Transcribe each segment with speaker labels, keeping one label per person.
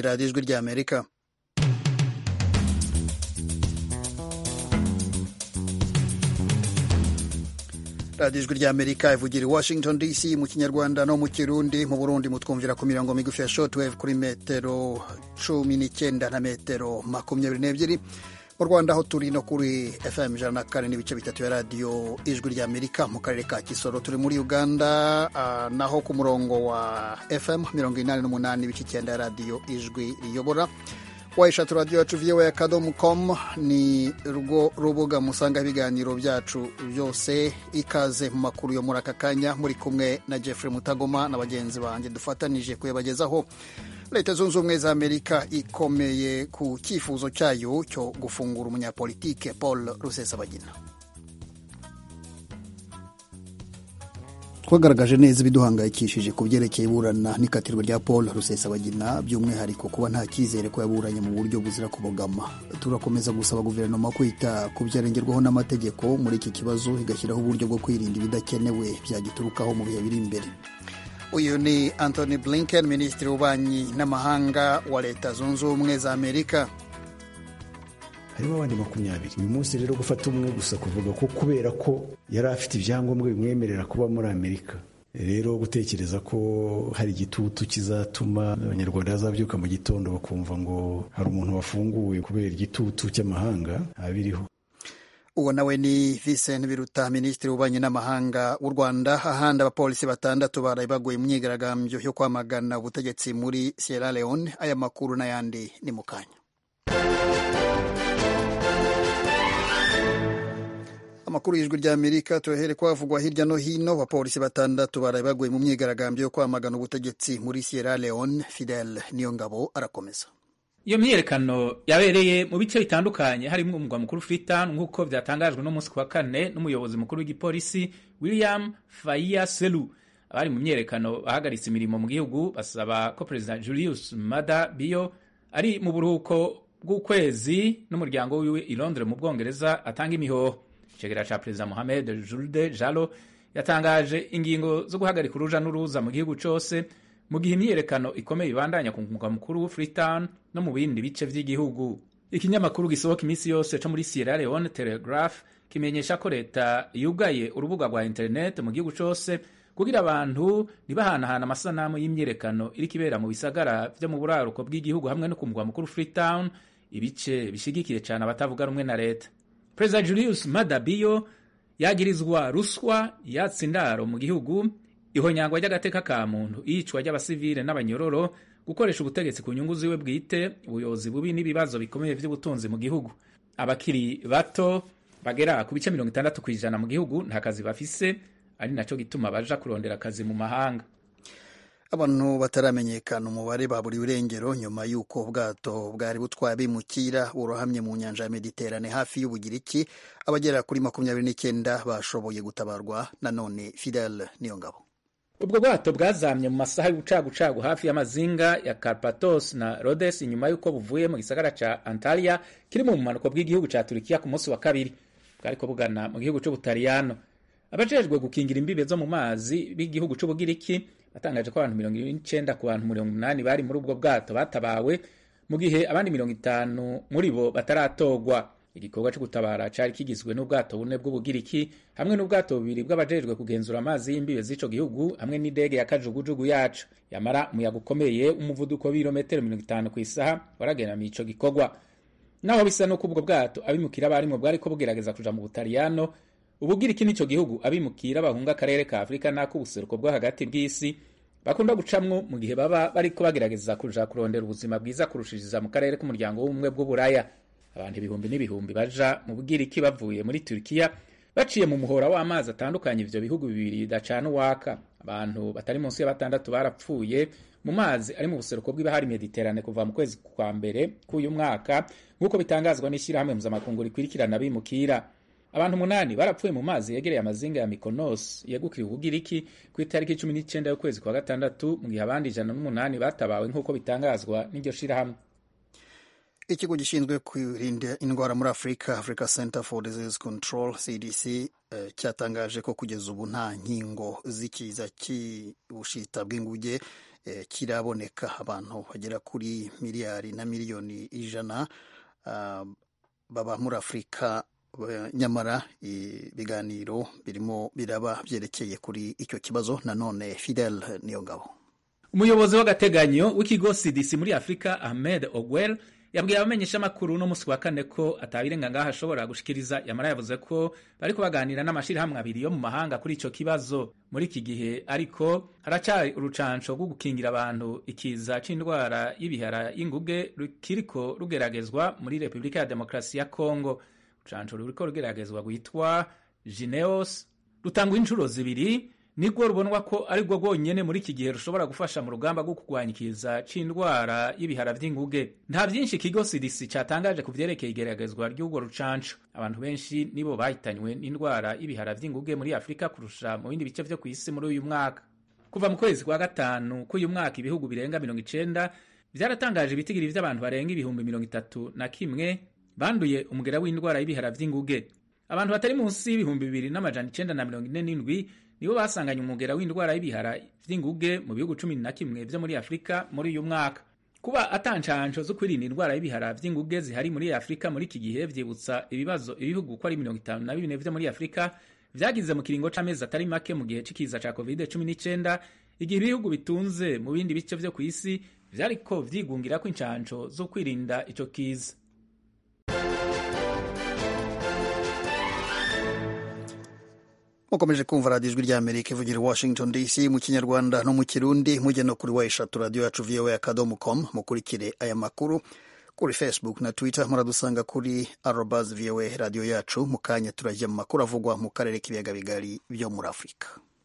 Speaker 1: ni radiyo ijwi ry'amerika radiyo ijwi ry'amerika ivugira i washington dc mu kinyarwanda no mu kirundi mu burundi mutwumvira ku mirongo migufi ya shortwave kuri metero cumi n'icyenda na metero makumyabiri n'ebyiri mu rwanda aho turi no kuri fm ijana na kane n'ibice bitatu ya radiyo ijwi ry'amerika mu karere ka kisoro turi muri uganda uh, naho ku murongo wa fm mirongo inani n'umunani ibice icyenda ya radiyo ijwi riyobora wayishatu radiyo yacu viyowe akadomu komu ni rwo rubuga musanga ibiganiro byacu byose ikaze mu makuru yo muri aka kanya muri kumwe na jeffrey mutagoma na bagenzi banjye dufatanije kuyabagezaho leta zunze ubumwe za amerika ikomeye ku cyifuzo cyayo cyo gufungura umunyapolitike paul rusesabagina twagaragaje neza ibiduhangayikishije ku byerekeye iburana n'ikatirwa rya paul rusesabagina by'umwihariko kuba nta cyizere ko yaburanye mu buryo buzira kubogama turakomeza gusaba guverinoma kwita ku byarengerwaho n'amategeko muri iki kibazo igashyiraho uburyo bwo kwirinda ibidakenewe byagiturukaho mu bihe biri imbere uyu ni anthony blinken minisitiri w'ububanyi n'amahanga wa leta zunze ubumwe za amerika
Speaker 2: harimo abandi makumyabiri uyu munsi rero gufata umwe gusa kuvuga ko kubera ko yari afite ibyangombwa bimwemerera kuba muri amerika rero gutekereza ko hari igitutu kizatuma abanyarwanda bazabyuka mu gitondo bakumva ngo hari umuntu wafunguwe kubera igitutu cy'amahanga abiriho
Speaker 1: uwo nawe ni Vincent Biruta minisitiri w'ububanyi n'amahanga w'u Rwanda ahandi abapolisi batandatu baraye baguye mu myigaragambyo yo kwamagana ubutegetsi muri Sierra Leone aya makuru n'ayandi ni mu kanya amakuru y'ijwi ry'amerika tuyahere kwavugwa hirya no hino abapolisi batandatu baraye baguye mu myigaragambyo yo kwamagana ubutegetsi muri Sierra Leone Fidel Niyongabo arakomeza
Speaker 3: iyo myiyerekano yabereye mu bice bitandukanye harimo umugwa mukuru Freetown nk'uko byatangajwe no munsi ku wa kane n'umuyobozi mukuru w'igipolisi William Faya Selu abari mu myiyerekano bahagaritse imirimo mu gihugu basaba ko perezida Julius Maada Bio ari mu buruhuko bw'ukwezi n'umuryango wiwe i Londres mu Bwongereza atanga imihoho icegera ca perezida Mohamed Julde Jalo yatangaje ingingo zo guhagarika uruja n'uruza mu gihugu cose mu gihe imyiyerekano ikomeye ibandanya ku mugwa mukuru Freetown no mu bindi bice vy'igihugu ikinyamakuru gisohoka iminsi yose co muri Sierra Leone Telegraph kimenyesha ko leta yugaye urubuga rwa internet mu gihugu cose kugira abantu ntibahanahana amasanamu y'imyiyerekano iriko ibera mu bisagara vyo mu buraruko bw'igihugu hamwe no ku mugwa mukuru Freetown ibice bishigikiye cane abatavuga rumwe na leta perezida Julius Maada Bio yagirizwa ruswa yatsa indaro mu gihugu ihonyangwa ry'agateka ka muntu iyicwa ry'abasivile n'abanyororo gukoresha ubutegetsi ku nyungu ziwe bwite ubuyobozi bubi n'ibibazo bikomeye by'ubutunzi mu gihugu abakiri bato bagera ku bice mirongo itandatu ku ijana mu gihugu nta kazi bafise ari naco gituma baja kurondera akazi mu mahanga
Speaker 1: abantu bataramenyekana umubare baburiwe irengero nyuma y'uko ubwato bwari butwaye abimukira burohamye mu nyanja ya mediterane hafi y'ubugiriki abagera kuri makumyabiri n'icyenda bashoboye gutabarwa nanone fidel niyo ngabo
Speaker 3: ubwo bwato bwazamye mu masaha y'ubucagucagu hafi y'amazinga ya Karpathos na Rhodes inyuma y'uko buvuye mu gisagara ca Antalya kiri mu bumanuko bw'igihugu ca Turikiya ku munsi wa kabiri bwariko bugana mu gihugu c'Ubutaliyano abajejwe gukingira imbibe zo mu mazi b'igihugu c'Ubugiriki batangaje ko abantu mirongo icenda ku bantu mirongo umunani bari muri ubwo bwato batabawe mu gihe abandi mirongo itanu muri bo bataratorwa igikorwa cyo gutabara cari kigizwe n'ubwato bune bw'ubugiriki hamwe n'ubwato bubiri bw'abajejwe kugenzura amazi y'imbibe z'ico gihugu hamwe n'indege ya kajugujugu yacu yamara umuyaga ukomeye umuvuduko w'ibirometero mirongo itanu ku isaha waragenamiye ico gikorwa naho bisa n'uko ubwo bwato abimukira barimwo bwariko bugerageza kuja mu butaliyano ubugiriki n'ico gihugu abimukira bahunga akarere ka afurika n'ak'ubuseruko bwo hagati bw'isi bakunda gucamwo mu gihe baba bariko bagerageza kuja kurondera ubuzima bwiza kurushiriza mu karere k'umuryango w'ubumwe bw'uburaya abantu ibihumbi n'ibihumbi baja mu bugiriki bavuye muri Turkiya baciye mu muhora w'amazi atandukanye ivyo bihugu bibiri bidacana uwaka abantu batari munsi ya batandatu barapfuye mu mazi ari mu buseruko bw'ibahari Mediterane kuva mu kwezi kwa mbere k'uyu mwaka nk'uko bitangazwa n'ishyirahamwe mpuzamakungu rikwirikirana abimukira abantu umunani barapfuye mu mazi yegereye amazinga ya Mykonos yegukiye ubugiriki ku itariki cumi n'icenda y'ukwezi kwa gatandatu mu gihe abandi ijana n'umunani batabawe nk'uko bitangazwa n'iryo shirahamwe
Speaker 1: ikigo gishinzwe kwirinda indwara muri afurika africa center for disease control cdc eh, cyatangaje ko kugeza ubu nta nkingo z'ikiza cy'ubushita bw'inguge kiraboneka abantu bagera kuri miliyari na miliyoni ijana baba muri afurika nyamara ibiganiro birimo biraba byerekeye kuri icyo kibazo nanone fidel niyo ngabo
Speaker 3: umuyobozi w'agateganyo w'ikigo cdc muri afurika ahmed ogwel yabwiye abamenyeshamakuru no musi wa kane ko atabirenga ngaho ashobora gushikiriza yamara yavuze ko bariko baganira n'amashirahamwe abiri yo mu mahanga kuri ico kibazo muri iki gihe ariko haracari urucanco rwo gukingira abantu ikiza c'indwara y'ibihara y'inguge rukiriko rugeragezwa muri repubulika ya demokarasi ya kongo urucanco ruriko rugeragezwa rwitwa jineos rutangwa inshuro zibiri nibwo rubonwa ko ari rwo rwonyene muri iki gihe rushobora gufasha mu rugamba rwo kurwanya ikiza c'indwara y'ibihara vy'inguge nta vyinshi ikigo cdc catangaje ku vyerekeye igeragezwa ry'urwo rucanco abantu benshi nibo bahitanywe n'indwara y'ibihara vy'inguge muri afurika kurusha mu bindi bice vyo kw'isi muri uyu mwaka kuva mu kwezi kwa gatanu k'uyu mwaka ibihugu birenga mirongo icenda vyaratangaje ibitigiri vy'abantu barenga ibihumbi mirongo itatu na kimwe banduye umugera w'indwara y'ibihara vy'inguge abantu batari munsi y'ibihumbi bibiri n'amajana icenda na mirongo ine n'indwi nibo basanganye umugera w'indwara y'ibihara vy'inguge mu bihugu cumi na kimwe vyo muri afurika muri uyu mwaka kuba atancanco zo kwirinda indwara y'ibihara vy'inguge zihari muri afurika muri iki gihe vyibutsa ibibazo ibihugu ko ari mirongo itanu na bine vyo muri afurika vyagize mu kiringo c'amezi atari make mu gihe c'ikiza ca covid cumi n'icenda igihe ibihugu bitunze mu bindi bice vyo kw'isi vyariko vyigungirako incanco zo kwirinda ico kiza
Speaker 1: mukomeje kumva radiyo ijwi ry'amerika ivugira i washington dc mu kinyarwanda no mu kirundi mujye no kuri wa eshatu radiyo yacu voa akadomo com mukurikire aya makuru kuri facebook na twitter muradusanga kuri arobas voa radiyo yacu mu kanya turajya mu makuru avugwa mu karere k'ibiyaga bigari byo muri afurika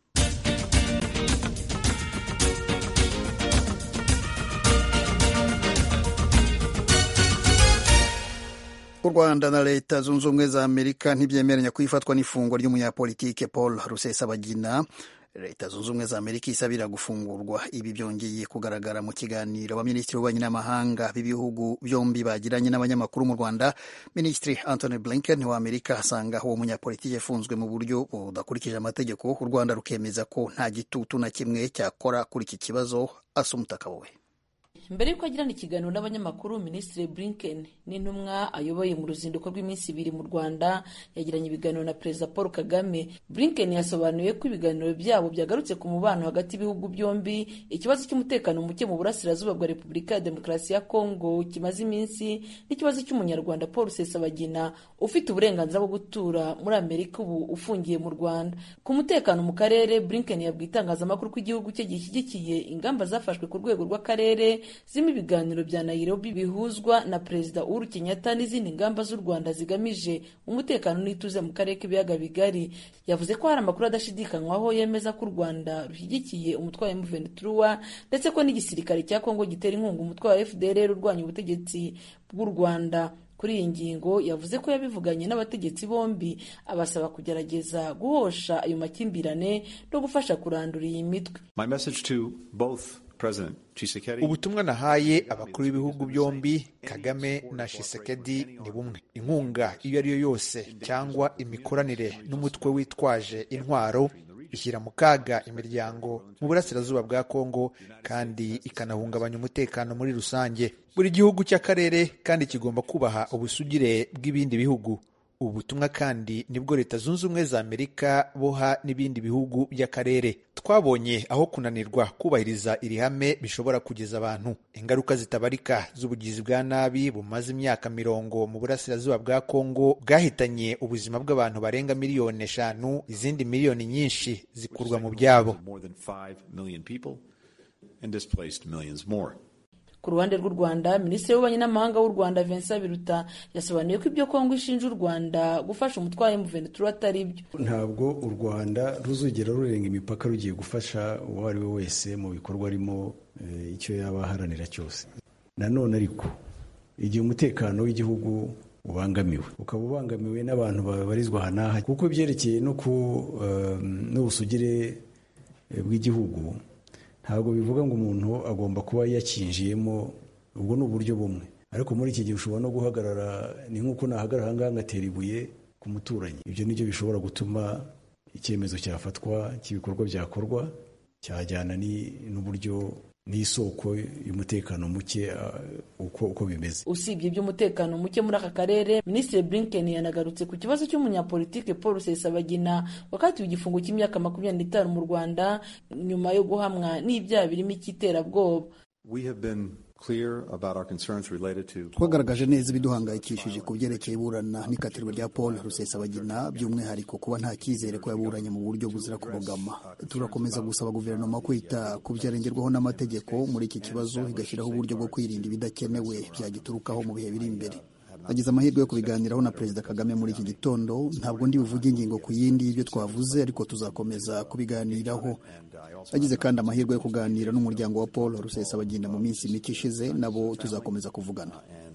Speaker 1: u rwanda na leta zunze ubumwe za amerika ntibyemeranya ko ifatwa n'ifungwa ry'umunyapolitike paul rusesabagina leta zunze ubumwe za amerika isabira gufungurwa ibi byongeye kugaragara mu kiganiro abaminisitiri b'ububanyi n'amahanga b'ibihugu byombi bagiranye n'abanyamakuru mu rwanda minisitiri anthony blinken wa amerika asanga uwo munyapolitiki yafunzwe mu buryo budakurikije amategeko u rwanda rukemeza ko nta gitutu na kimwe cyakora kuri iki kibazo asa umutaka we
Speaker 4: mbere y'uko agirana ikiganiro n'abanyamakuru minisitiri blinken n'intumwa ayoboye mu ruzinduko rw'iminsi ibiri mu rwanda yagiranye ibiganiro na perezida paul kagame blinken yasobanuye ko ibiganiro byabo byagarutse ku mubano hagati y'ibihugu byombi ikibazo cy'umutekano muke mu burasirazuba bwa repubulika ya demokarasi ya kongo kimaze iminsi n'ikibazo cy'umunyarwanda paul rusesabagina ufite uburenganzira bwo gutura muri amerika ubu ufungiye mu rwanda ku mutekano mu karere blinken yabwiye itangazamakuru ko igihugu cye gishyigikiye ingamba zafashwe ku rwego rw'akarere zirimo ibiganiro bya Nairobi bihuzwa na Perezida Uhuru Kenyatta n'izindi ngamba z'u Rwanda zigamije umutekano n'ituze mu karere k'ibiyaga bigari yavuze ko hari amakuru adashidikanywaho yemeza ko u Rwanda rushyigikiye umutwe wa M23 ndetse ko n'igisirikare cya Kongo gitera inkunga umutwe wa FDLR urwanya ubutegetsi bw'u Rwanda kuri iyi ngingo yavuze ko yabivuganye n'abategetsi bombi abasaba kugerageza guhosha ayo makimbirane no gufasha kurandura iyi mitwe
Speaker 5: ubutumwa nahaye abakuru b'ibihugu byombi kagame na shisekedi ni bumwe inkunga iyo ari yo yose cyangwa imikoranire n'umutwe witwaje intwaro ishyira mu kaga imiryango mu burasirazuba bwa kongo kandi ikanahungabanya umutekano muri rusange buri gihugu cy'akarere kandi kigomba kubaha ubusugire bw'ibindi bihugu ubu butumwa kandi nibwo leta zunze ubumwe za amerika boha n'ibindi bihugu by'akarere twabonye aho kunanirwa kubahiriza iri hame bishobora kugeza abantu ingaruka zitabarika z'ubugizi bwa nabi bumaze imyaka mirongo mu burasirazuba bwa kongo bwahitanye ubuzima bw'abantu barenga miliyoni eshanu izindi miliyoni nyinshi zikurwa mu byabo
Speaker 4: ku ruhande rw'u rwanda minisitiri w'ububanyi n'amahanga w'u rwanda vincent biruta yasobanuye ko ibyo kongo ishinja u rwanda gufasha umutwe wa M23 atari byo
Speaker 2: ntabwo u rwanda ruzigera rurenga imipaka rugiye gufasha uwo ari we wese mu bikorwa arimo icyo yaba aharanira cyose nanone ariko igihe umutekano w'igihugu ubangamiwe ukaba ubangamiwe n'abantu babarizwa aha n'aha kuko ibyerekeye no ku n'ubusugire bw'igihugu ntabwo bivuga ngo umuntu agomba kuba yakinjiyemo ubwo ni uburyo bumwe ariko muri iki gihe ushobora no guhagarara ni nk'uko nahagarara ahangaha ngatera ibuye ku muturanyi ibyo ni byo bishobora gutuma icyemezo cyafatwa cy'ibikorwa byakorwa cyajyana n'uburyo n'isoko y'umutekano muke uko uko bimeze
Speaker 4: usibye iby'umutekano muke muri aka karere minisitiri blinken yanagarutse ku kibazo cy'umunyapolitike paul rusesabagina wakatiwe igifungo cy'imyaka makumyabiri n'itanu mu rwanda nyuma yo guhamwa n'ibyaha birimo icy'iterabwoba
Speaker 1: twagaragaje neza ibiduhangayikishije ku byerekeye iburana n'ikatirwa rya paul rusesabagina by'umwihariko kuba nta cyizere ko yaburanye mu buryo buzira kubogama turakomeza gusaba guverinoma kwita ku byarengerwaho n'amategeko muri iki kibazo igashyiraho uburyo bwo kwirinda ibidakenewe byagiturukaho mu bihe biri imbere nagize amahirwe yo kubiganiraho na perezida kagame muri iki gitondo ntabwo ndi buvuge ingingo ku yindi y'ibyo twavuze ariko tuzakomeza kubiganiraho nagize kandi amahirwe yo kuganira n'umuryango wa paul rusesabagina mu minsi mike ishize nabo tuzakomeza kuvugana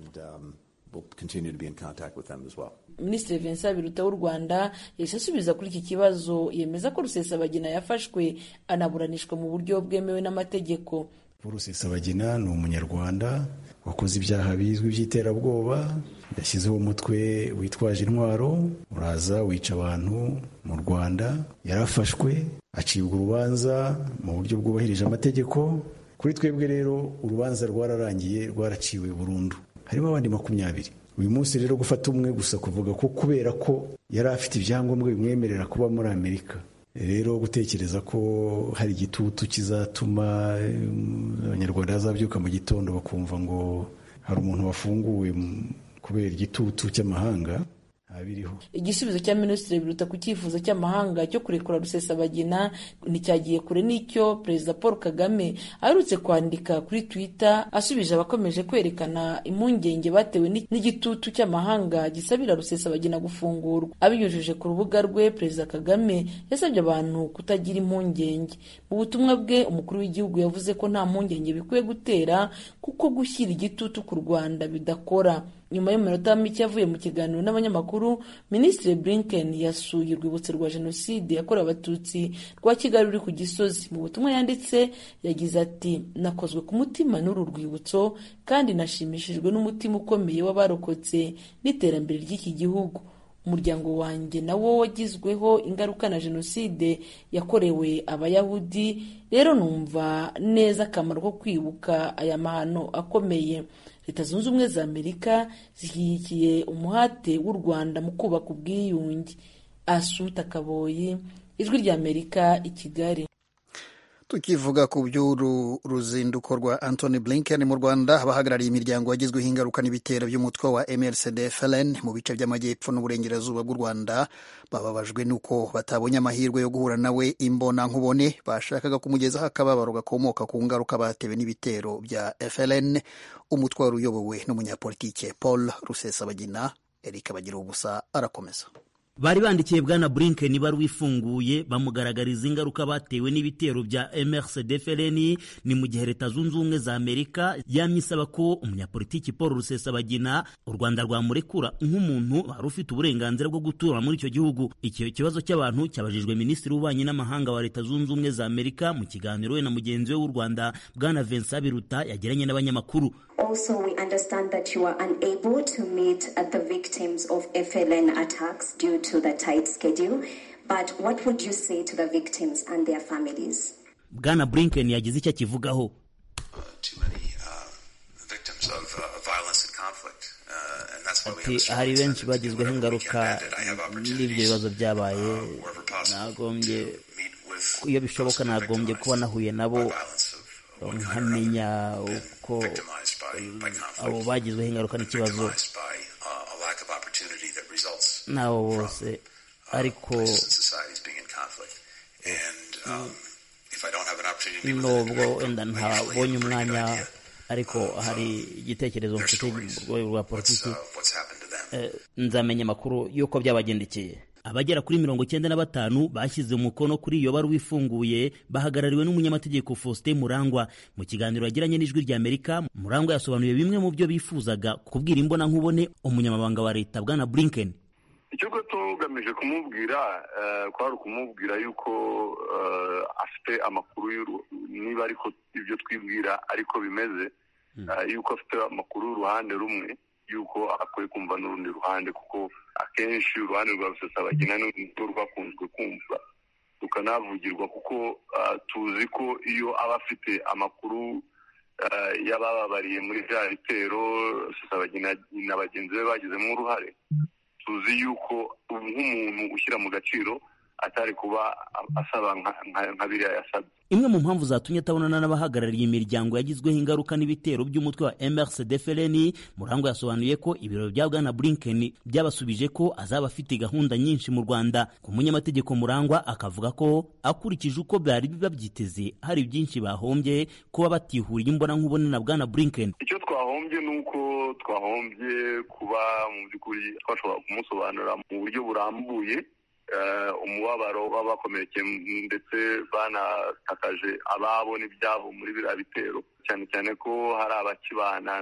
Speaker 4: minisitiri vincent biruta w'u rwanda yahise asubiza kuri iki kibazo yemeza ko rusesabagina yafashwe anaburanishwa mu buryo bwemewe n'amategeko
Speaker 2: paul rusesabagina ni umunyarwanda wakoze ibyaha bizwi by'iterabwoba yashyizeho umutwe witwaje intwaro uraza wica abantu mu rwanda yarafashwe acibwa urubanza mu buryo bwubahirije amategeko kuri twebwe rero urubanza rwararangiye rwaraciwe burundu harimo abandi makumyabiri uyu munsi rero gufata umwe gusa kuvuga ko kubera ko yari afite ibyangombwa bimwemerera kuba muri amerika rero gutekereza ko hari igitutu kizatuma abanyarwanda bazabyuka mu gitondo bakumva ngo hari umuntu wafunguwe kubera igitutu cy'amahanga biriho
Speaker 4: igisubizo cya minisitiri biruta ku cyifuzo cy'amahanga cyo kurekura rusesabagina nticyagiye kure n'icyo perezida paul kagame aherutse kwandika kuri twitter asubije abakomeje kwerekana impungenge batewe n'igitutu cy'amahanga gisabira rusesabagina gufungurwa abinyujije ku rubuga rwe perezida kagame yasabye abantu kutagira impungenge mu butumwa bwe umukuru w'igihugu yavuze ko nta mpungenge bikwiye gutera kuko gushyira igitutu ku rwanda bidakora nyuma y'umunota mike yavuye mu kiganiro n'abanyamakuru minisitiri blinken yasuye urwibutso rwa jenoside yakorewe abatutsi rwa kigali ruri ku gisozi mu butumwa yanditse yagize ati nakozwe ku mutima n'uru rwibutso kandi nashimishijwe n'umutima ukomeye w'abarokotse n'iterambere ry'iki gihugu umuryango wanjye nawo wagizweho ingaruka na jenoside yakorewe abayahudi rero numva neza akamaro ko kwibuka aya mahano akomeye leta zunze ubumwe za amerika zishyigikiye umuhate w'u rwanda mu kubaka ubwiyunge asuta kaboyi ijwi rya amerika i kigali
Speaker 1: tukivuga ku by'uru ruzinduko rwa Anthony Blinken mu Rwanda abahagarariye imiryango yagizweho ingaruka n'ibitero by'umutwe wa MRCD FLN mu bice by'amajyepfo n'uburengerazuba bw'u Rwanda bababajwe n'uko batabonye amahirwe yo guhura nawe imbona nkubone bashakaga kumugezaho akababaro gakomoka ku ngaruka batewe n'ibitero bya FLN umutwe wari uyobowe n'umunyapolitike Paul Rusesabagina Eric Bagira ubusa arakomeza
Speaker 6: bari bandikiye bwana Blinken ibaruwa ifunguye bamugaragariza ingaruka batewe n'ibitero bya MRCD FLN ni mu gihe leta zunze ubumwe za Amerika yamye isaba ko umunyapolitiki Paul Rusesabagina u Rwanda rwamurekura nk'umuntu wari ufite uburenganzira bwo gutura muri icyo gihugu icyo kibazo cy'abantu cyabajijwe minisitiri w'ububanyi n'amahanga wa leta zunze ubumwe za Amerika mu kiganiro we na mugenzi we w'u Rwanda bwana Vincent Biruta yagiranye n'abanyamakuru
Speaker 7: Also, we understand that you are unable to meet at the victims of FLN attacks due to the tight schedule. But what would you say to the victims and their families?
Speaker 6: Bwana Blinken yagize icyo akivugaho. Ati hari benshi bagizweho ingaruka n'ibyo bibazo byabaye nagombye iyo bishoboka nagombye kuba nahuye nabo nkamenya uko abo bagizweho ingaruka n'ikibazo n'abo bose ariko nubwo wenda ntabonye umwanya ariko hari igitekerezo mfite mu rwego rwa politiki nzamenya amakuru y'uko byabagendekeye abagera kuri mirongo cyenda na batanu bashyize umukono kuri iyo baruwa ifunguye bahagarariwe n'umunyamategeko Faustin Murangwa mu kiganiro yagiranye n'ijwi rya Amerika Murangwa yasobanuye bimwe mu byo bifuzaga kubwira imbona nkubone umunyamabanga wa leta bwana Blinken
Speaker 8: icyo tugamije kumubwira kwari ukumubwira yuko afite amakuru niba ariko ibyo twibwira ariko bimeze yuko afite amakuru y'uruhande rumwe yuko akwiye kumva n'urundi ruhande kuko akenshi uruhande rwa rusesabagina nirwo rwakunzwe kumva tukanavugirwa kuko tuzi ko iyo aba afite amakuru y'abababariye muri bya bitero na bagenzi be bagizemo uruhare tuzi yuko nk'umuntu ushyira mu gaciro atari kuba asaba nka biriya yasabye
Speaker 6: imwe mu mpamvu zatumye atabonana n'abahagarariye imiryango yagizweho ingaruka n'ibitero by'umutwe wa MRCD FLN Murango yasobanuye ko ibiro bya Bwana Blinken byabasubije ko azaba afite gahunda nyinshi mu Rwanda ku munyamategeko Murangwa akavuga ko akurikije uko byari babyiteze hari byinshi bahombye kuba batihuriye imbona nkubone na Bwana Blinken
Speaker 8: icyo twahombye ni uko twahombye kuba mu by'ukuri twashobora kumusobanurira mu buryo burambuye umubabaro w'abakomerekeye ndetse banatakaje ababo n'ibyabo muri biriya bitero cyane cyane ko hari abakibana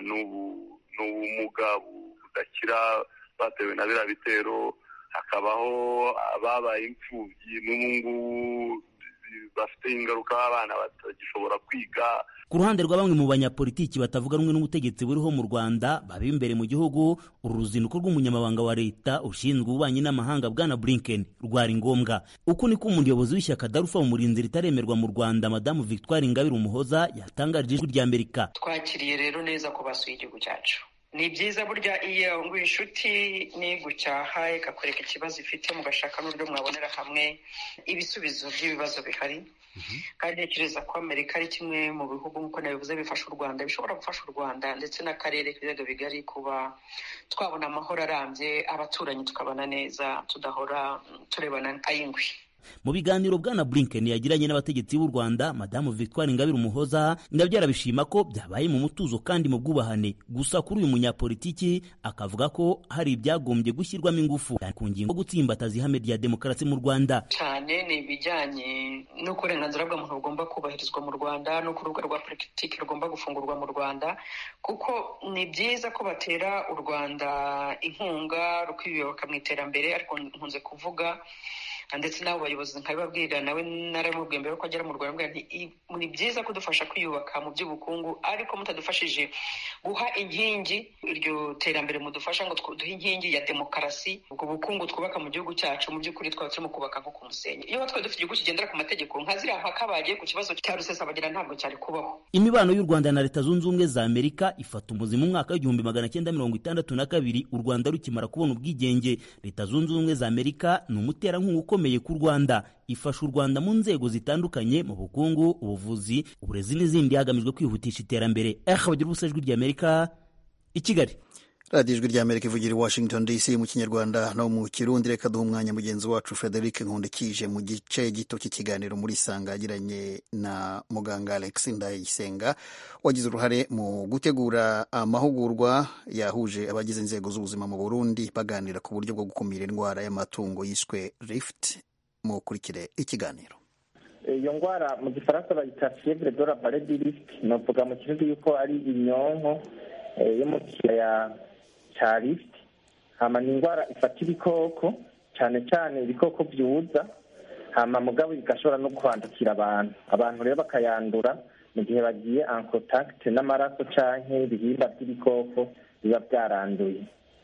Speaker 8: n'ubumuga budakira batewe na biriya bitero hakabaho ababaye imfubyi n'ubu ngubu bafite ingaruka abana batagishobora kwiga
Speaker 6: ku ruhande rwa bamwe mu banyapolitiki batavuga rumwe n'ubutegetsi buriho mu Rwanda baba imbere mu gihugu uru ruzinduko rw'umunyamabanga wa leta ushinzwe ububanyi n'amahanga bwana Blinken rwari ngombwa uko niko umuyobozi w'ishyaka darufa mu murinzi ritaremerwa mu Rwanda madamu Victoire Ingabire Umuhoza yatangarije ijwi rya Amerika
Speaker 9: twakiriye rero neza ko basuye igihugu cyacu ni byiza burya iyo ngo inshuti nigucyaha ikakwereka ikibazo ifite mugashaka n'uburyo mwabonera hamwe ibisubizo by'ibibazo bihari kandi ntekereza ko amerika ari kimwe mu bihugu nk'uko nabivuze bifasha u rwanda bishobora gufasha u rwanda ndetse n'akarere k'ibiyaga bigari kuba twabona amahoro arambye abaturanyi tukabana neza tudahora turebana ay'ingwi
Speaker 6: mu biganiro bwana Blinken yagiranye n'abategetsi b'u Rwanda madamu Victoire Ingabire Umuhoza nabyo arabishima ko byabaye mu mutuzo kandi mu bwubahane gusa kuri uyu munyapolitiki akavuga ko hari ibyagombye gushyirwamo ingufu ku ngingo gutsimbataza ihame rya demokarasi mu Rwanda
Speaker 9: cyane ni ibijyanye n'uko uburenganzira bw'umuntu bugomba kubahirizwa mu Rwanda n'uko urubuga rwa politiki rugomba gufungurwa mu Rwanda kuko ni byiza ko batera u Rwanda inkunga rukiyoboka mu iterambere ariko nkunze kuvuga ndetse n'abo bayobozi nkabibabwira nawe naramubwiye mbere ko agera mu rwanda ni byiza kudufasha kwiyubaka mu by'ubukungu ariko mutadufashije guha inkingi iryo terambere mudufasha ngo duhe inkingi ya demokarasi ubwo bukungu twubaka mu gihugu cyacu mu by'ukuri twaba turimo kubaka nko ku musenyi iyo twari dufite igihugu kigendera ku mategeko nka ziriya mpaka bagiye ku kibazo cya rusesabagina ntabwo cyari kubaho
Speaker 6: imibano y'u rwanda na leta zunze ubumwe za amerika ifata umuzimu mu mwaka w'igihumbi magana cyenda mirongo itandatu na kabiri u rwanda rukimara kubona ubwigenge leta zunze ubumwe za amerika ni umuterankunga ukomeye ku rwanda ifasha u rwanda mu nzego zitandukanye mu bukungu ubuvuzi uburezi n'izindi hagamijwe kwihutisha iterambere eha bagira ubusa ijwi ry'amerika i kigali
Speaker 1: radiyo ijwi ry'amerika ivugira i washington dc mu kinyarwanda no mu kirundi reka duha umwanya mugenzi wacu frederic nkundikije mu gice gito cy'ikiganiro muri sanga yagiranye na muganga alex ndayisenga wagize uruhare mu gutegura amahugurwa yahuje abagize inzego z'ubuzima mu burundi baganira ku buryo bwo gukumira indwara y'amatungo yiswe rift mukurikire ikiganiro
Speaker 10: iyo ndwara mu gifaransa bayita fievre de la vallée du rift navuga mu kirundi yuko ari inyonko yo mu kiyaya cya rift hama ni indwara ifata ibikoko cyane cyane ibikoko byuza hama mugabo igashobora no kwandukira abantu abantu rero bakayandura mu gihe bagiye en contact n'amaraso canke ibihimba by'ibikoko biba byaranduye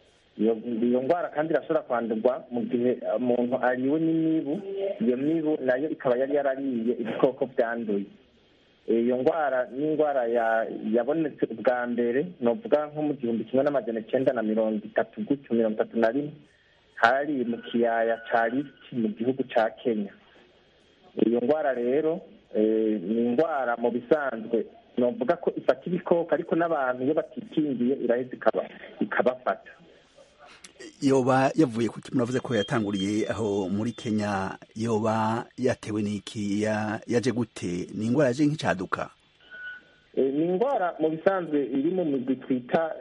Speaker 10: iyo ndwara kandi irashobora kwandurwa mu gihe umuntu ariwe n'imibu iyo mibu nayo ikaba yari yarariye ibikoko byanduye iyo ndwara ni indwara yabonetse ubwa mbere novuga nko mu gihumbi kimwe n'amajana icyenda na mirongo itatu gutyo mirongo itatu na rimwe hari mu kiyaya cya risiti mu gihugu cya kenya iyo ndwara rero ni indwara mu bisanzwe novuga ko ifata ibikoko ariko n'abantu iyo batikingiye iraheza ikabafata
Speaker 11: yoba yavuye ku muravuze ko yatanguriye aho muri kenya yoba yatewe n'iki yaje gute ni indwara yaje nk'icaduka
Speaker 10: ni indwara mu bisanzwe iri mu migwi twita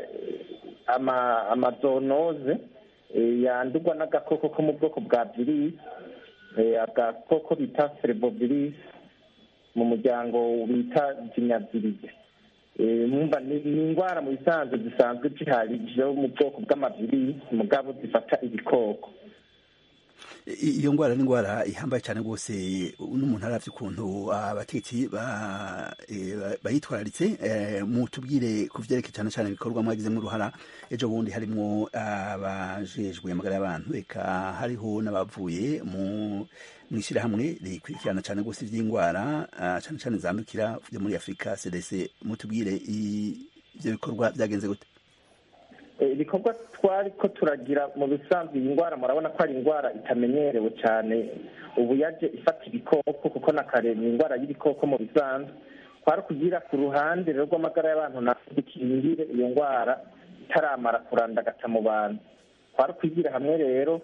Speaker 10: amazonoze yandurwa n'agakoko ko mu bwoko bwa virisi agakoko bita serebovirisi mu muryango bita jinyavirize ni indwara mu bisanzwe zisanzwe zihari zo mu bwoko bw'amavirisi mugabo zifata ibikoko
Speaker 11: iyo ndwara ni indwara ihambaye cyane rwose n'umuntu arabye ukuntu abategetsi bayitwararitse mu tubwire ku byerekeye cyane cyane ibikorwa mwagizemo uruhara ejo bundi harimo abajejwe amagara y'abantu reka hariho n'abavuye mu ishyirahamwe rikurikirana cyane rwose iby'indwara cyane cyane zandukira byo muri afurika cdc mutubwire ibyo bikorwa byagenze gute
Speaker 10: ibikorwa twari ko turagira mu bisanzwe iyi ndwara murabona ko ari indwara itamenyerewe cyane ubu yaje ifata ibikoko kuko na kare ni indwara y'ibikoko mu bisanzwe twari kugira ku ruhande rero rw'amagara y'abantu na dukingire iyo ndwara itaramara kurandagata mu bantu twari kwigira hamwe rero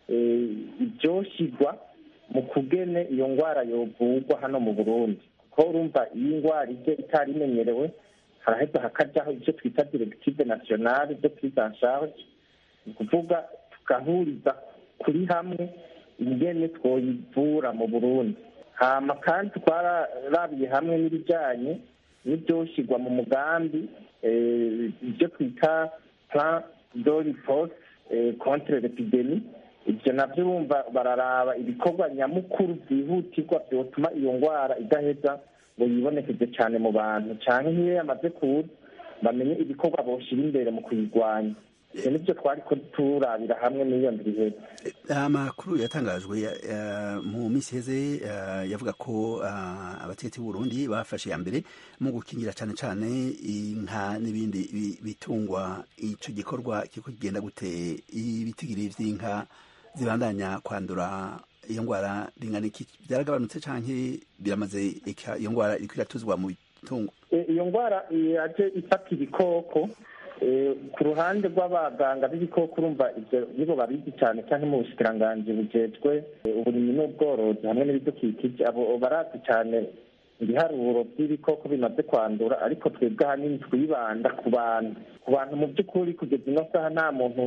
Speaker 10: ibyoshyirwa mu kugene iyo ndwara yovugwa hano mu burundi kuko urumva iyi ndwara ije itari imenyerewe haraheza hakajyaho ibyo twita directive nationale de prise en charge ni ukuvuga tugahuriza kuri hamwe ingene twoyivura mu burundi hama kandi twararabiye hamwe n'ibijyanye n'ibyoshyirwa mu mugambi ibyo twita plan de riposte contre l'epidemie ibyo nabyo urumva bararaba ibikorwa nyamukuru byihutirwa byotuma iyo ndwara idaheza ngo yibonekeze cyane mu bantu cyane nk'iyo yamaze kuza bamenye ibikorwa boshyira imbere mu kuyirwanya ibyo nibyo twari turabira hamwe n'iyo ndwi
Speaker 11: amakuru yatangajwe mu minsi iheze yavuga ko abategetsi b'uburundi bafashe iya mbere mu gukingira cyane cyane inka n'ibindi bitungwa icyo gikorwa kiko kigenda gute ibitigiri by'inka zibandanya kwandura iyo ndwara ringana iki byaragabanutse cyangwa biramaze iyo ndwara iri kwiratuzwa mu bitungo
Speaker 10: iyo ndwara yaje ifata ibikoko ku ruhande rw'abaganga b'ibikoko urumva ibyo nibo babizi cyane cyangwa mu bushikiranganji bujejwe uburimyi n'ubworozi hamwe n'ibidukikije abo barazi cyane ibiharuro by'ibikoko bimaze kwandura ariko twebwe ahanini twibanda ku bantu ku bantu mu by'ukuri kugeza ino saha nta muntu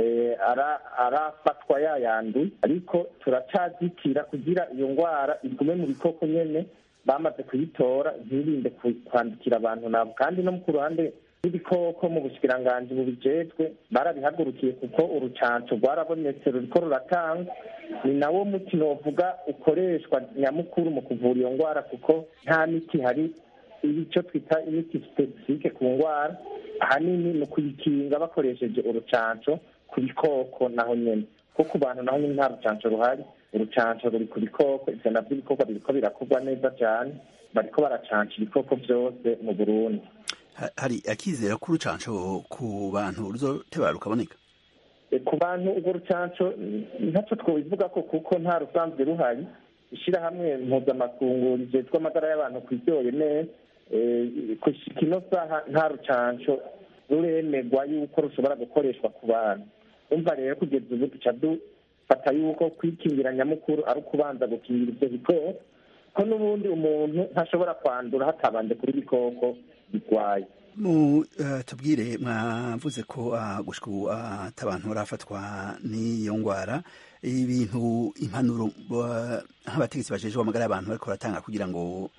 Speaker 10: arafatwa yayanduye ariko turacyazitira kugira iyo ndwara igume mu bikoko nyine bamaze kuyitora ntirinde kwandikira abantu nabo kandi no ku ruhande rw'ibikoko mu bushikiranganji bubijejwe barabihagurukiye kuko urucanco rwarabonetse ruriko ruratangwa ni nawo muti novuga ukoreshwa nyamukuru mu kuvura iyo ndwara kuko nta miti hari icyo twita imiti sipesifike ku ndwara ahanini ni ukuyikinga bakoresheje urucanco ku bikoko naho nyine kuko ku bantu naho nyine nta rucanco ruhari urucanco ruri ku bikoko ivyo navyo ibikorwa biriko birakorwa neza cyane bariko baracanca ibikoko vyose mu burundi
Speaker 11: hari akizera ko urucanco ku bantu ruzoteba rukaboneka
Speaker 10: ku bantu urwo rucanco ntacyo twobivuga ko kuko nta rusanzwe ruhari ishyirahamwe mpuzamakungu rijejwe amagara y'abantu ku isi neza kushika ino saha nta rucanco ruremegwa yuko rushobora gukoreshwa ku bantu umva rero kugeza ubu duca dufata yuko kwikingira nyamukuru ari ukubanza gukingira ibyo bikoko ko n'ubundi umuntu ntashobora kwandura hatabanje kuri ibikoko birwaye
Speaker 11: mu tubwire mwavuze ko gushika ubu atabantu barafatwa n'iyo ndwara ibintu impanuro nk'abategetsi bajejwe amagara y'abantu bariko baratanga kugira ngo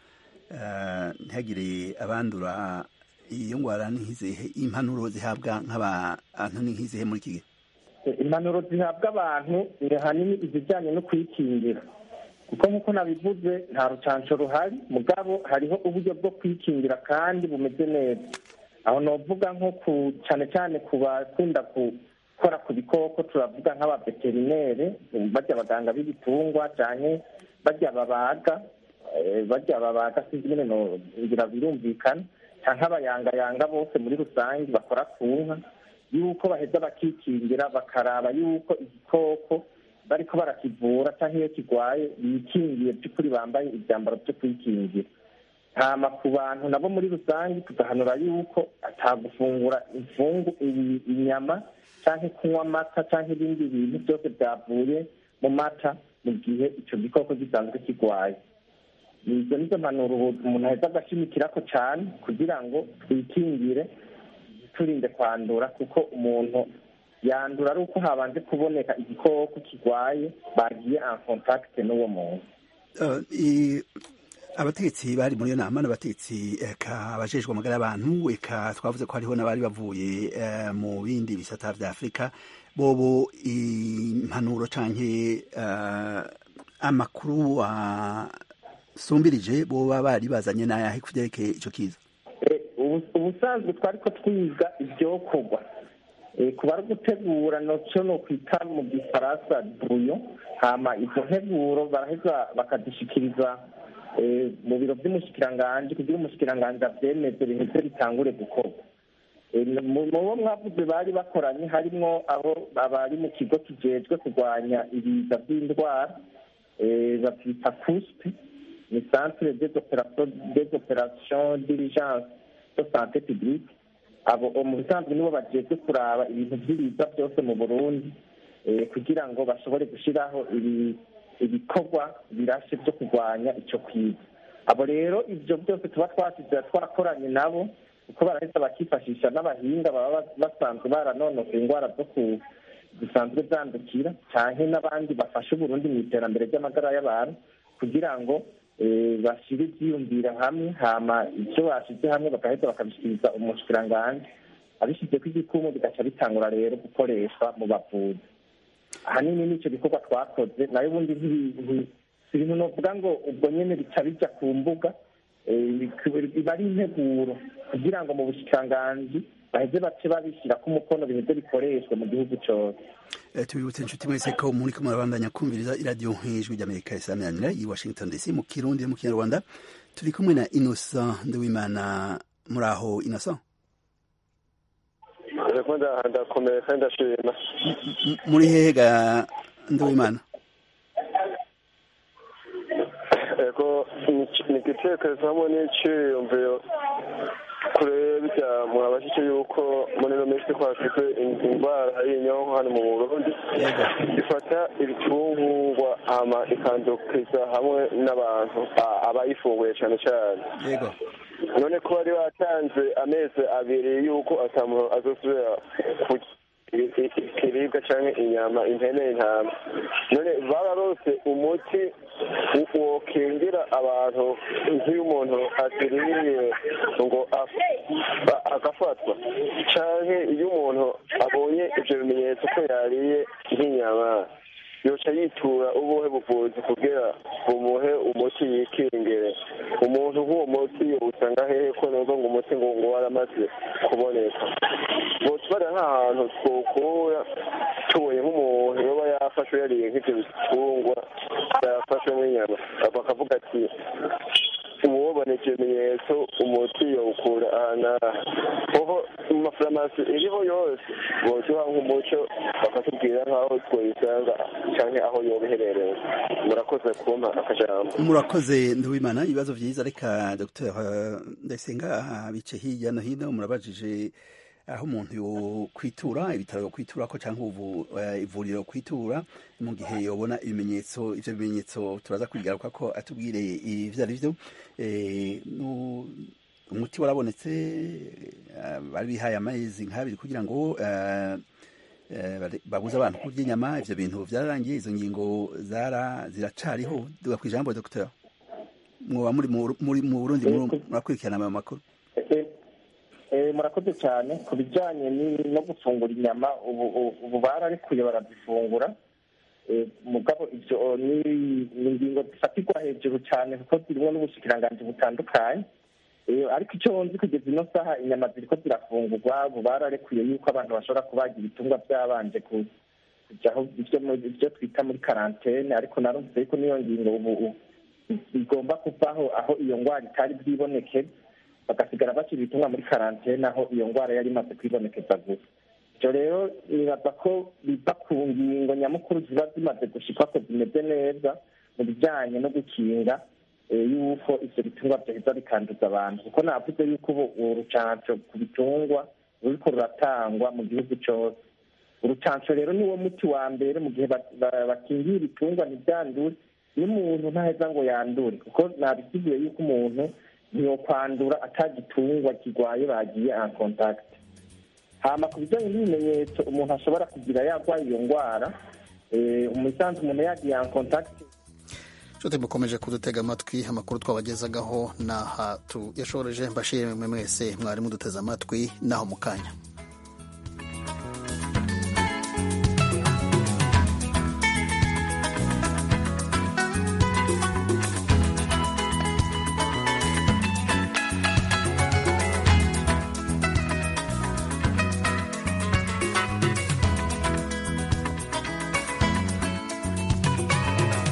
Speaker 11: ntihagire abandura iyo ndwara n'izihe impanuro zihabwa nk'abantu ni nk'izihe muri iki gihe
Speaker 10: impanuro zihabwa abantu ni ahanini izijyanye no kwikingira kuko nk'uko nabivuze nta rucanco ruhari mugabo hariho uburyo bwo kwikingira kandi bumeze neza aho novuga nko ku cyane cyane ku bakunda gukora ku bikoko turavuga nk'abaveterinere bajya abaganga b'ibitungwa cyane bajya babaga bajya babaga sinzi nyine ngira birumvikana cyangwa abayangayanga bose muri rusange bakora ku nka yuko baheza bakikingira bakaraba yuko igikoko bariko barakivura cyangwa iyo kirwaye bikingiye by'ukuri bambaye ibyambaro byo kwikingira hama ku bantu nabo muri rusange tugahanura yuko atagufungura imfungu inyama cyangwa kunywa amata cyangwa ibindi bintu byose byavuye mu mata mu gihe icyo gikoko gisanzwe kirwaye izo nizo mpanuro umuntu aheza agashimikirako cyane kugira ngo twikingire turinde kwandura kuko umuntu yandura ari uko habanje kuboneka igikoko kirwaye bagiye en contact n'uwo muntu
Speaker 11: abategetsi bari muri iyo nama n'abategetsi eka abajejwe amagara y'abantu eka twavuze ko hariho n'abari bavuye mu bindi bisata vya afurika bobo impanuro canke amakuru asumbirije boba bari bazanye n'ayahe ku vyerekeye ico kiza
Speaker 10: ubusanzwe twari ko twiga ivyokorwa kuba ari gutegura noco no kwita mu gifaransa buyo hama izo nteguro baraheza bakazishikiriza mu biro vy'umushikiranganji kugira umushikiranganji avyemeze biheze bitangure gukorwa mu bo mwavuze bari bakoranye harimwo abo abari mu kigo kijejwe kurwanya ibiza vy'indwara bavyita kuspe ni centre des opérations d'urgence de santé publique abo mu bisanzwe nibo bajejwe kuraba ibintu vy'ibiza byose mu burundi kugira ngo bashobore gushiraho ibikorwa birashe vyo kurwanya ico kwiza abo rero ivyo byose tuba twasize twarakoranye nabo kuko baraheza bakifashisha n'abahinga baba basanzwe baranonosoye indwara zo ku zisanzwe zandukira canke n'abandi bafasha uburundi mu iterambere ry'amagara y'abantu kugira ngo bashire ivyiyumvira hamwe hama ivyo bashize hamwe bagaheza bakabishikiriza umushikiranganji abishizeko igikumu bigaca bitangura rero gukoreshwa mu bavuzi ahanini nico gikorwa twakoze nayo ubundi si ibintu novuga ngo ubwo nyene bica bija ku mbuga biba ari integuro kugira ngo mu bushikiranganji baheze bace babishyirako umukono biheze bikoreshwe mu gihugu cose
Speaker 11: tubibutse inshuti mwese ko muri ko murabandanya kumviriza iradiyo nk'ijwi ry'amerika isaminanira i washington dc mu kirundi no mu kinyarwanda turi kumwe na innocent nduwimana muri aho innocent
Speaker 12: ndakomeye kandi ndashima
Speaker 11: muri hehe ga nduwimana
Speaker 12: ego ni igitekerezo hamwe n'iciyumviro kure bijya mwabashije yuko muri ino minsi twafite indwara y'inyonko hano mu burundi ifata ibitungwa hama ikandukiza hamwe n'abantu abayifunguye cyane cyane none ko bari batanze amezi abiri yuko atamuntu azosubira ikiribwa cyangwa inyama impene intama none bararose umuti wokingira abantu nk'iyo umuntu aziririye ngo agafatwa cyangwa iyo umuntu abonye ibyo bimenyetso ko yariye nk'inyama yoca yitura ubuhe buvuzi kugira bumuhe umuti yikingire umuntu nk'uwo muti usanga hehe ko numva ngo umuti ngo ngo waramaze kuboneka botubara nk'ahantu twokura tubonye nk'umuntu yoba yafashwe yariye nk'ibyo bitungwa yafashwe nk'inyama bakavuga ati uwobona ivyo bimenyetso umuti yowukura ahangaha kuko mu mafarumasi iriho yose boduha nk'umuco bakatubwira nk'aho twoyisanga canke aho yoba iherereye murakoze kumpa akajambo
Speaker 11: murakoze nduwimana ibibazo vyiza reka dr ndayisenga bice hirya no hino murabajije aho umuntu yokwitura ibitaro yokwitura ko cyangwa ivuriro yokwitura mu gihe yobona ibimenyetso ivyo bimenyetso turaza kwigaruka ko atubwire ivyo ari vyo umuti warabonetse bari bihaye amezi nk'abiri kugira ngo babuze abantu kurya inyama ivyo bintu vyararangiye izo ngingo zara ziracariho duga ku ijambo dr mwoba muri mu burundi murakurikirana ayo makuru
Speaker 10: murakoze cyane ku bijyanye no gufungura inyama ubu bararekuye barazifungura mugabo ibyo ni ingingo zifatirwa hejuru cyane kuko zirimo n'ubushikiranganji butandukanye ariko icyo nzi kugeza ino saha inyama ziriko zirafungurwa ubu bararekuye yuko abantu bashobora kubaga ibitungwa byabanje kujyaho ibyo twita muri karantene ariko narumvise yuko n'iyo ngingo ubu igomba kuvaho aho iyo ndwara itari bwiboneke bagasigara bashyira ibitumwa muri karantene aho iyo ndwara yari imaze kwibonekeza gusa ibyo rero nibaza ko biva ku ngingo nyamukuru ziba zimaze gushikwa ko zimeze neza mu bijyanye no gukinga yuko ivyo bitungwa vyaheza bikanduza abantu kuko navuze yuko ubu urucanco ku bitungwa ruriko ruratangwa mu gihugu cose urucanco rero niwo muti wa mbere mu gihe bakingiye ibitungwa ntivyandure n'umuntu ntaheza ngo yandure kuko nabisigiye yuko umuntu ntiyokwandura atagitungwa kirwaye bagiye en contact hama ku bijyanye n'ibimenyetso umuntu ashobora kugira yarwaye iyo ndwara umusanzu umuntu yagiye en contact
Speaker 1: nshuti mukomeje kudutega amatwi amakuru twabagezagaho n'aha tuyashoreje mbashimwe mwese mwari muduteze amatwi naho mu kanya